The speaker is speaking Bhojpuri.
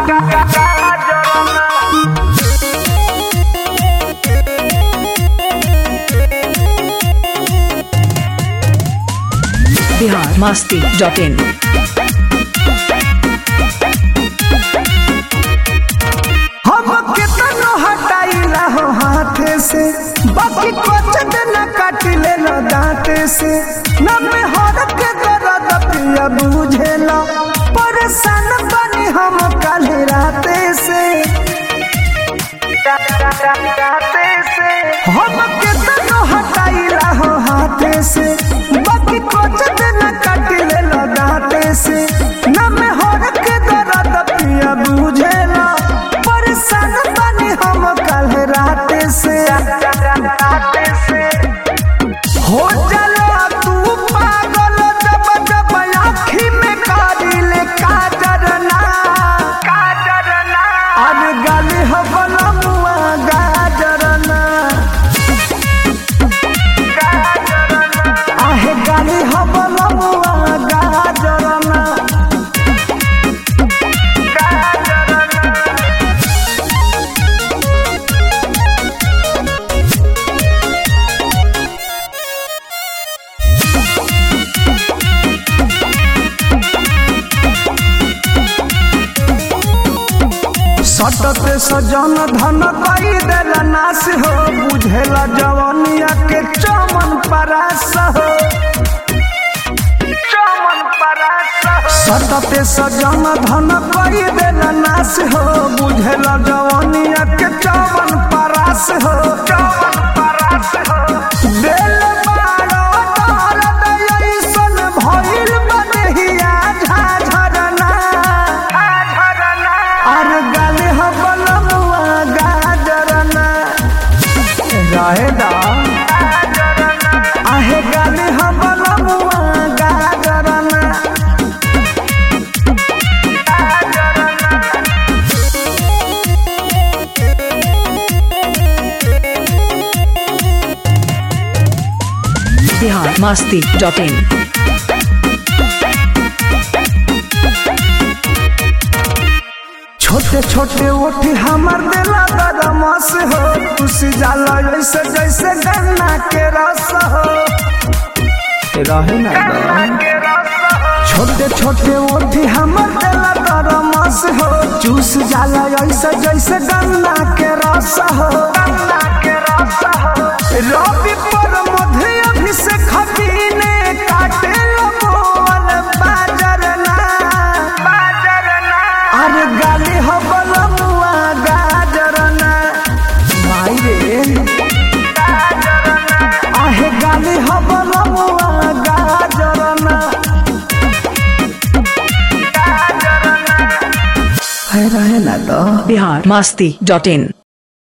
बिहार मस्ती डॉट इन हम कितनो हटाइला हो हाथे से बाकी कुछ दिन काट ले लो दांते से न में हर के दर्द पिया बुझेला परेशान बनी हम कल राते से हम कितनो हटाइला हो हाथे से बाकी कुछ दिन काट ले लो दांते से न में हर के दर्द पिया बुझेला परेशान बनी हम कल राते से हो चलो तू पागल जब जब आँखी में कारिले काजर ना काजर ना अरे गाली हो बलमुआ गाजर ना आहे गाली हो बलमुआ गाजर ना सटते सजन धन कई देला नाश हो बुझेला जवनिया के चमन परास हो चमन परास सटते सजन धन कई देला नाश हो बुझेला जवनिया के चमन परास हो चमन परास हो दिल बारो दर्द ऐसन भइल बनेहिया झाझरना झाझरना अरे गाले हो बलमुआ गाजरना रहे दा आहे गाले हो बलमुआ गाजरना बिहार मस्ती डॉट इन छोटे छोटे ओठी हमर दिला बदमाश हो खुशी जाला जैसे जैसे गन्ना के रस हो रहे ना छोटे छोटे ओठी हमर दिला बदमाश हो चूस जाला जैसे जैसे गन्ना के रस हो गन्ना के रस हो रवि पर मध्य अभिषेक हबीने काटे लगोल बाजर ना बाजर ना अरे गाली हो बलमुआ गाजर ना माई रे आहे गाली हो बलमुआ गाजर ना है रहे ना तो बिहार मस्ती डॉट इन